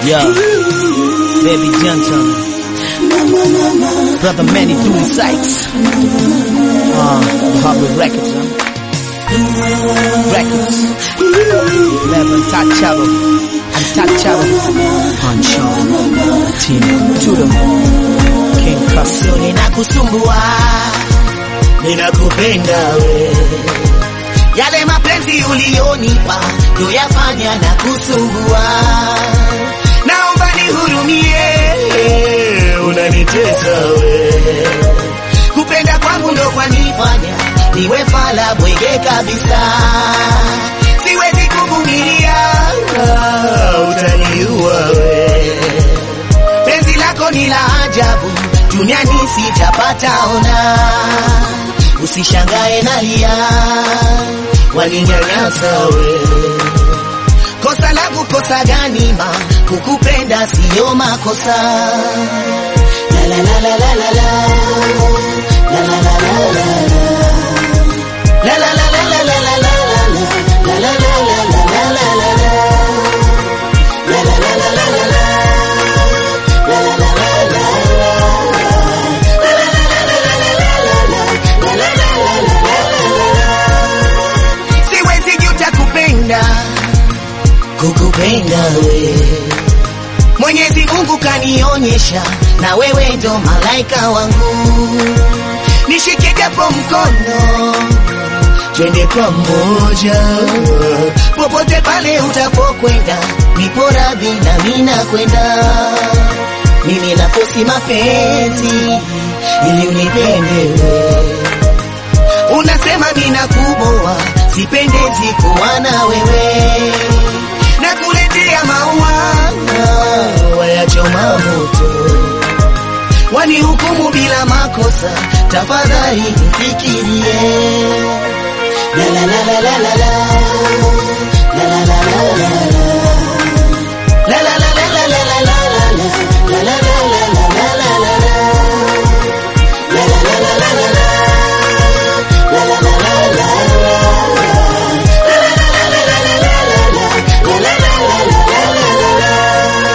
Yeah, baby gentle, brother Manny doing sights. Uh, the Harvard Records, huh? Records, never untouchable, untouchable. Pancho, Tino, Tudo, King Castle. Ninakusumbua, ninakupenda we, yale mapenzi ulionipa ndo yafanya na kusumbua. Naomba nihurumie, unanitesa we, kupenda kwangu ndo kwanifanya niwe fala bwege kabisa, siwezi kuvumilia, utaniua we penzi lako ni la ajabu, duniani sijapata ona. Usishangae nalia, waninyanyasa we. Kosa langu kosa gani ma, kukupenda siyo makosa. La la la la la la la. La la la la la la. La la la la la la la la la. La la la la la la la la la. La la la la la la la. La la la la la la. La la la la la la la la. La la la la la la la. Siwezi juta kupenda kukupenda we Mwenyezi Mungu kanionyesha na wewe ndo malaika wangu, nishike japo mkono, twende pamoja popote pale utapokwenda, nipo radhi na mimi nakwenda. Mimi nafosi mapenzi ili unipende wewe unasema mina kuboa, sipendezi kuwa na wewe, na kuletea maua wayachoma moto, wanihukumu bila makosa, tafadhali nifikirie. La la la la la la la. La la la la la la. La la la la la la la la la la. La la la la la la la la la. La la la la la la la. La la la la la la. La la la la la la la la la. La la la la la la la la la.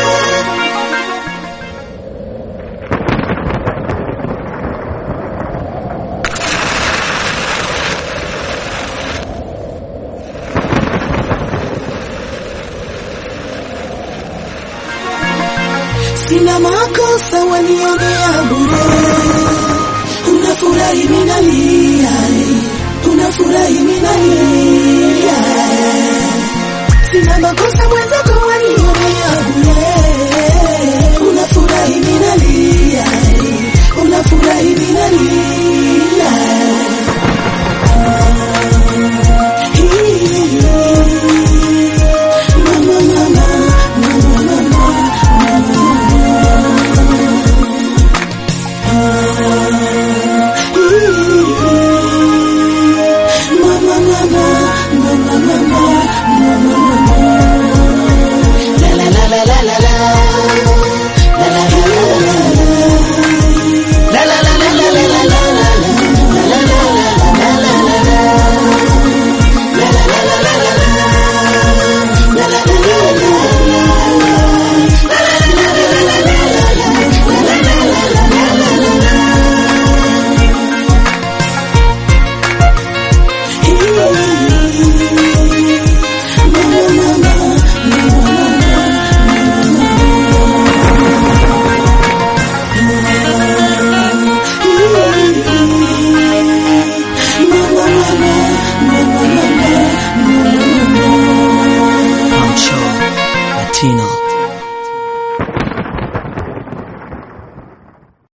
Sina makosa wanionea bure, unafurahi minalia, unafurahi minalia. Sina makosa mwenzako wanionea bure, unafurahi minalia, unafurahi minalia. Mama, mama, mama, mama. Mama, mama, mama, mama, mama, mama. La la la la la la la. La la la la la la la. La la la la la la la la la. La la la la la la la la la. La la la la la la la. La la la la la la la. La la la la la la la la. La la la la la la la la. Pancho, Latino.